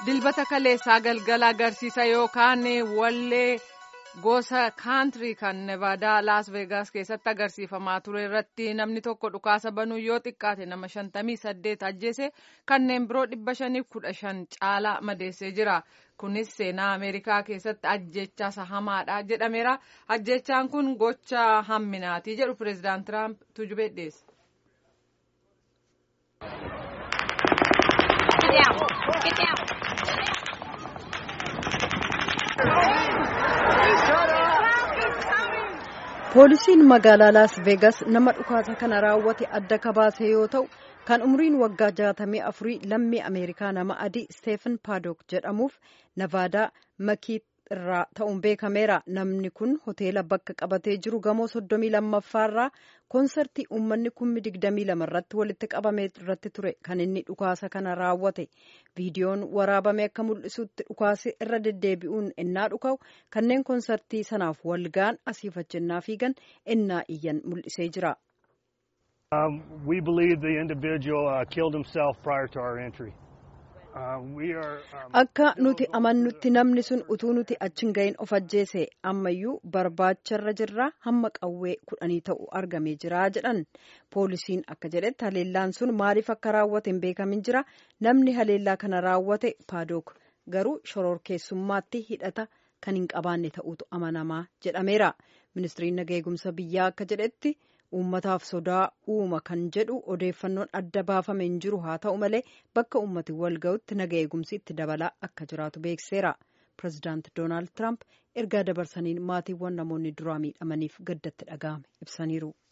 dilbata kaleessaa galgala agarsiisa yookaan wallee gosa kaantirii kan nevaadaa laas veegaas keessatti agarsiifamaa ture irratti namni tokko dhukaasa banuu yoo xiqqaate nama shantamii saddeet ajjeese kanneen biroo dhibba shaniif kudha shan caalaa madeessee jira kunis seenaa ameerikaa keessatti ajjechaa isa hamaadha jedhameera ajjechaan kun gocha hamminaati jedhu pireezidaant tiraamp tujubee dhiyeesse. poolisiin magaalaa laas veegas nama dhukaasa kana raawwate adda kabaase yoo ta'u kan umriin waggaa jaatamii afurii lammii ameerikaa nama adii steefan paadook jedhamuuf navaadaa makii irraa ta'uun beekameera namni kun hoteela bakka qabatee jiru gamoo soddomii lammaffaarraa koonsartii uummanni kummi digdamii lama irratti walitti qabame irratti ture kan inni dhukaasa kana raawwate viidiyoon waraabame akka mul'isutti dhukaasi irra deddeebi'uun innaa dhuka'u kanneen koonsartii sanaaf walgaan asiifachinnaa fiigan innaa iyyan mul'isee jira. we believe the individual uh, killed himself prior to our entry. Akka nuti amannutti namni sun utuu nuti achiin gahin of ajjeese ammayyuu barbaacharra jirra hamma qawwee kudhanii ta'u argamee jira jedhan poolisiin akka jedhetti haleellaan sun maaliif akka raawwate hin beekamin jira namni haleellaa kana raawwate paadook garuu shororkeessummaatti hidhata kan hin qabaanne ta'utu amanamaa jedhameera ministiriin naga eegumsa biyyaa akka jedhetti. uummataaf sodaa uuma kan jedhu odeeffannoon adda baafame hin jiru haa ta'u malee bakka uummati wal ga'utti naga eegumsi itti dabalaa akka jiraatu beekseera pireezidaant doonaald tiraamp ergaa dabarsaniin maatiiwwan namoonni duraa miidhamaniif gaddatti dhaga'ame ibsaniiru.